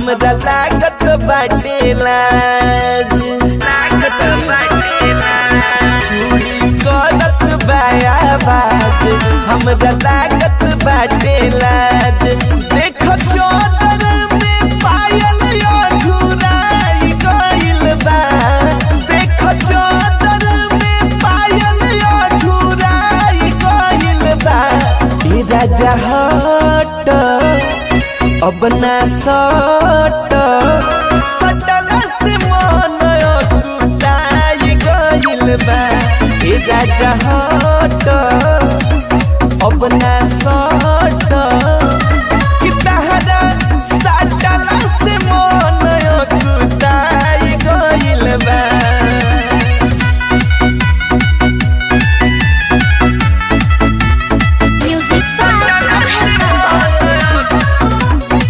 हमरा लागत बाटे लाज चूड़ी करत बाया बाज हमरा लागत बाटे लाज देख चौदर में पायल यो झुराई गइल बा देख चौदर में पायल यो झुराई गइल बा ई राजा हट अब ना सट सटल से मन कुटाई गइल बा ए राजा हट अब ना सट कि तहरा सटल से मन कुटाई गइल बा Music by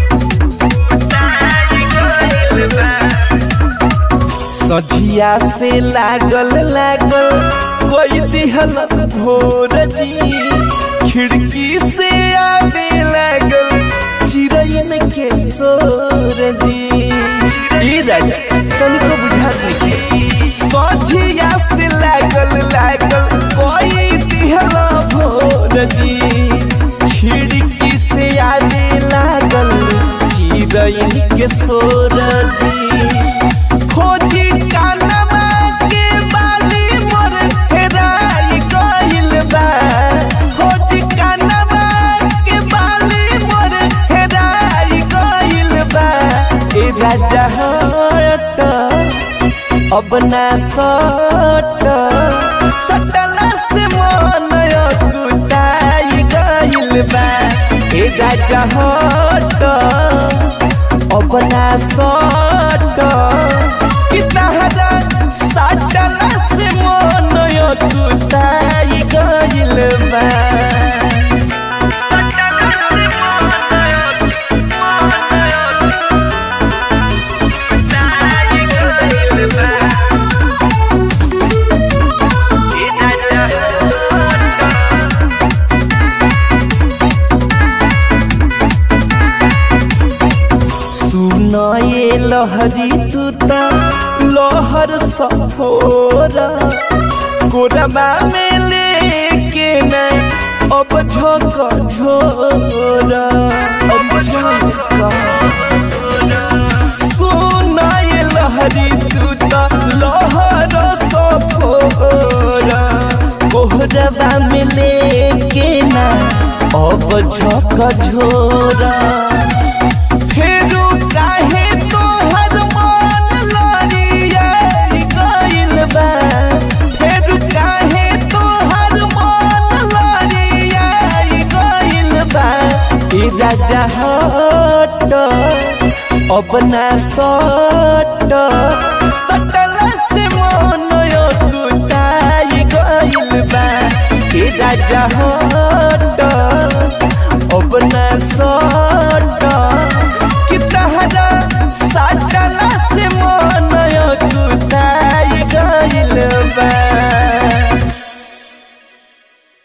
सझिया से लागल लागल कोई दिहल भोर जी खिड़की से आवे लागल चिरैन के सोर जी ई राजा तनिको बुझात नहीं सझिया से लागल लागल कोई दिहल भोर जी खिड़की से आवे लागल चिरैन के सोर जी खोजी कानमा के बाली मोर हेराई गइल बा खोजी कानमा के बाली मोर हेराई गइल बा ए राजा हट अब ना सट सटल से मन कुटाई गइल बा ए राजा हट अब ना सट कि तहरा सटल से मन कुटाई गइल बा सुन ये लहरी तू त लहर सफोरा कोरमा में लेके न अब झक झोरा अब झक सुन ये लहरी तू त लहर सफोरा कोहरबा में लेके न अब झक झोरा फेरू काहे तोहर मन लरियाई गइल बा फेरू काहे तोहर मन लरियाई गइल बा ई राजा हट अब ना सट सटल से मन कुटाई गइल बा ई राजा हट